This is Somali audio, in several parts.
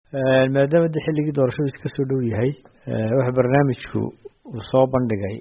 maadaama de xilligii doorashadu iska soo dhow yahay waxa barnaamijku uu soo bandhigay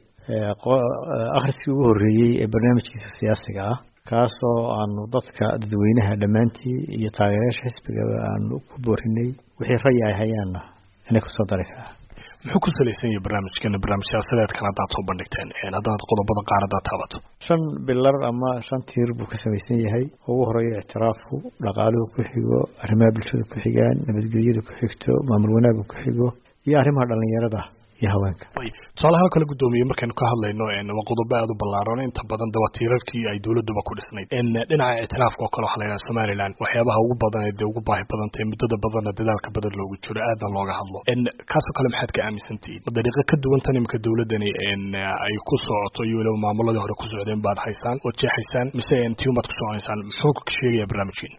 akhriskii ugu horreeyey ee barnaamijkiisa siyaasiga ah kaasoo aanu dadka dadweynaha dhammaantii iyo taageerayaasha xisbigaba aanu ku boorinay wixii rayi ay hayaanna inay kusoo dari karaa muxuu ku salaysan yahay barnaamijkan barnaamij siyaasadeedkan haddaad soo bandhigteen haddaad qodobada qaar haddaad taabato shan bilar ama shan tiir buu ka samaysan yahay ugu horeeya ictiraafku dhaqaaluhu ku xigo arrimaha bulshada ku xigaan nabadgelyada ku xigto maamul wanaagga ku xigo iyo arrimaha dhallinyarada iyo haweenka tusaalahaan kale guddoomiye markaynu ka hadlayno waa qodobo aada u ballaaran inta badan de waa tiirarkii ay dowladuba ku dhisnayd dhinaca ictiraafka oo kale waxaa la yidhaha somaliland waxyaabaha ugu badan ee dee ugu baahi badantay muddada badanna dadaalka badan loogu jiro aadan looga hadlo kaasoo kale maxaad ka aaminsantihiin ma dariiqo ka duwan tan imika dowladani ay ku socoto iyo weliba maamuladii hore ku socdeen baad haysaan ood jeexaysaan mise tiin baad ku soconaysaan muxuu sheegaya barnaamijkiin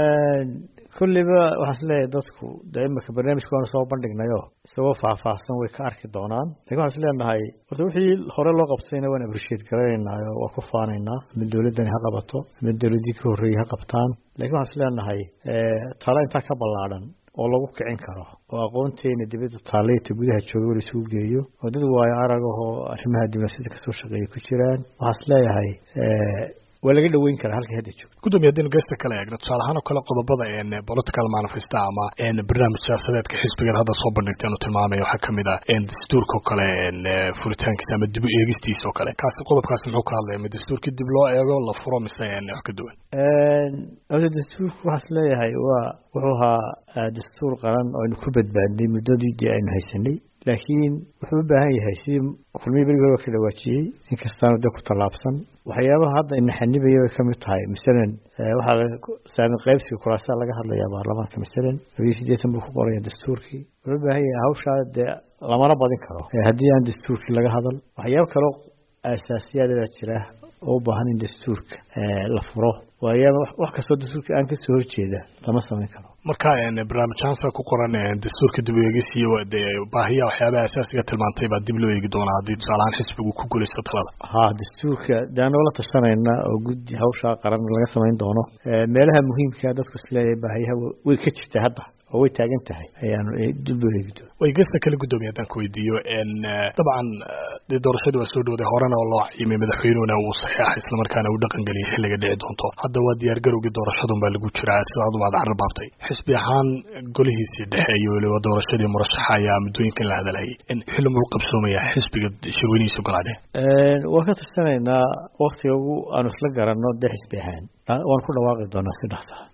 kulliba waxaan isleeyahay dadku de imika barnaamijka waanu soo bandhignayo isagoo faahfaahsan way ka arki doonaan lakin waxaan isleenahay horta wixii hore loo qabtayna waan aprishiate garanaynaayo waa ku faanaynaa ama dowladdani ha qabato ama dowladdii ka horreeyey ha qabtaan lakin waxaan isleenahay talo intaa ka ballaadhan oo lagu kicin karo oo aqoonteena dibadda taalleyta gudaha jooga wala isugu geeyo oo dad waayo aragahoo arrimaha diblomaasiyada kasoo shaqeeya ku jiraan waxaan isleeyahay waa laga dhaweyn karaa halkay hadda joogto gudoomiye haddaynu geesta kale eegno tusaale ahaan oo kale qodobada political manifesta ama barnaamij siyaasadeedka xisbigan hadda soo bandhigteen uu tilmaamaya waxaa kamid ah dastuurka oo kale furitaankiisa ama dib u eegistiisa oo kale kaasi qodobkaasi muxuu ka hadlaya ma dastuurkii dib loo eego la furo mise wax ka duwan horta dastuurku waxaas leeyahay waa wuxuu ahaa dastuur qaran oo aynu ku badbaadnay muddadii dee aynu haysanay laakiin wuxuu u baahan yahay sidii kulmihii berigi hore ka dhawaajiyey inkastaanu dee ku tallaabsan waxyaabaha hadda inaxanibaya bay kamid tahay masalan waxaa saamin qaybsiga kuraasaa laga hadlayaa baarlamaanka masalan labiyo siddeetan buu ku qoraya dastuurkii wuxuu u baahan yahay hawshaa dee lamana badin karo haddii aan dastuurkii laga hadal waxyaabo kaloo aasaasiyaadadaa jira oo u baahan in dastuurka la furo waayaaba wax kastoo dastuurka aan kasoo horjeeda lama samayn karo marka barnaamijhaansa ku qoran dastuurka dib u eegis iyo baahiya waxyaabaha asaasiga tilmaantay baa dib loo eegi doonaa haddii tusaalahaan xisbigu ku guulaysto talada ha dastuurka de anoo la tashanayna oo guddi hawshaa qaran laga samayn doono meelaha muhiimka dadku isleeyahay baahiyaha way ka jirta hadda oo way taagan tahay ayaanu dib loo eegi doona way gesta kale guddoomiye haddaan ku weydiiyo dabcan dee doorashadii waa soo dhowday horena oo loo cayimay madaxweynuhuna uu saxeexa islamarkaana uu dhaqan geliyay xilliga dhici doonto hadda waa diyaar garowgii doorashadun baa lagu jiraa sidaad umaad carbaabtay xisbi ahaan golihiisii dhexe iyo weliba doorashadii murashaxa ayaa muddooyinkan la hadalhayay xilli muu qabsoomaya xisbiga shirweynihiisa golaadhe waan ka tashanaynaa waktiga ugu aanu isla garanno dee xisbi ahaan waan ku dhawaaqi doonaa si dhaqsaa